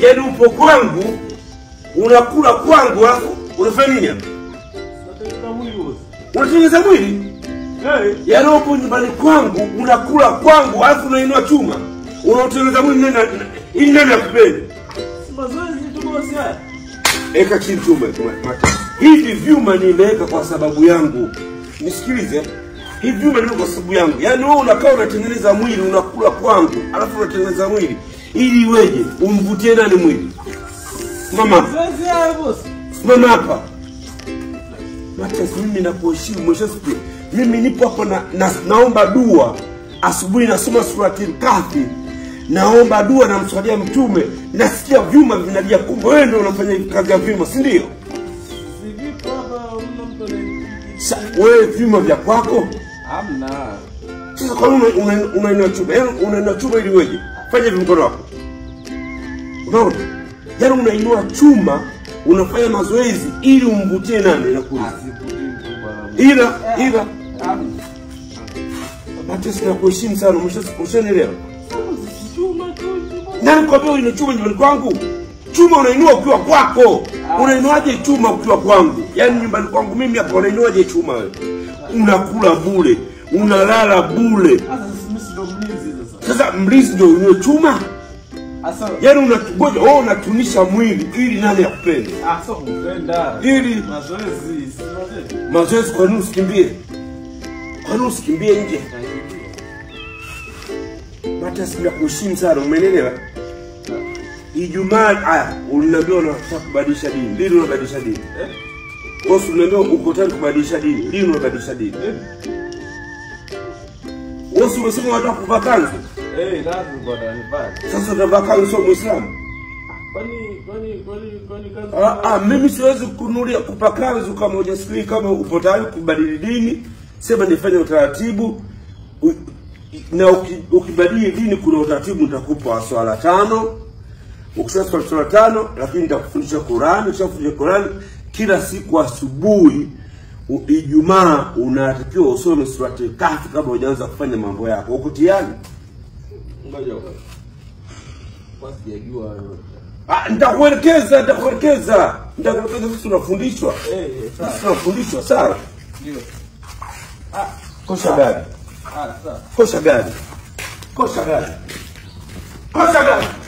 yaani upo kwangu unakula kwangu alafu unafanya nini hapa Natengeneza mwili wote. unatengeneza mwili Eh, yaani upo nyumbani kwangu unakula kwangu alafu unainua chuma unaotengeneza mwili nani na- ili nani akupende si mazoezi tu bosi haya. eka chini chuma ma- mata. hivi vyuma nimeweka kwa sababu yangu nisikilize hivi vyuma nimeweka kwa sababu yangu yaani wewe unakaa unatengeneza mwili unakula kwangu alafu unatengeneza mwili ili iweje umvutie nani mwili mama Mazoezi haya bosi. simama hapa Matias, mimi nakuheshimu mwisho siku mimi nipo hapo na, na, naomba dua asubuhi nasoma surati kafi naomba dua namswalia mtume nasikia vyuma vinalia kumbe wewe ndio unafanya kazi ya vyuma si ndio Si vipo hapa mna mtu anaye- Sa- wewe vyuma vya kwako Hamna. sasa kwa nini una- una- unainua chuma yaani unainua chuma ili weje fanya hivi mkono wako unaona yaani unainua chuma unafanya mazoezi ili umvutie nani nakuuliza Asikutii mtu bwana. ila ila Hamna. Matias nakuheshimu sana umesha- ushanielewa Bosi, chuma tu hichi bosi. nani kwambia uine chuma nyumbani kwangu chuma unainua ukiwa kwako unainuaje chuma ukiwa kwangu yaani nyumbani kwangu mimi hapa unainuaje chuma wewe unakula bule unalala bule Sasa mimi si ndo mlinzi sasa. sasa mlinzi ndio uinue chuma Asa yaani unangoja wewe unatunisha mwili ili nani akupende ah sio kupenda. ili Mazoezi, si mazoezi. mazoezi kwa nini usikimbie kwa nini usikimbie nje Matias nakuheshimu sana umeelewa Ijumaa aya uliniambia unataka kubadilisha dini. Lini unabadilisha dini? Eh? Wewe si uliniambia uko tayari kubadilisha dini. Lini unabadilisha dini? Eh? Wewe si umesema unataka kuvaa kanzu? Eh, lazima bwana nivaa. Sasa utavaa kanzu sio Muislamu. Kwani kwani kwani kwani kazi. Ah, ah, mimi siwezi kununulia kupa kanzu kama hujasikii kama upo tayari kubadili dini. Sema nifanye utaratibu U- na uki- ukibadili dini kuna utaratibu nitakupa swala tano ukishasoma swala tano lakini nitakufundisha Qurani ukishafundisha Qurani kila siku asubuhi u- Ijumaa unatakiwa usome surati Kahfi kabla hujaanza kufanya mambo yako. Uko tayari? Ngoja kwanza. Kwa sijajua yote. Ah, nitakuelekeza, nitakuelekeza, nitakuelekeza. Sisi tunafundishwa, Eh, eh, sawa. sisi tunafundishwa. Sawa, Ndio. kosha gari, Ah, sawa. kosha gari, kosha gari, kosha gari.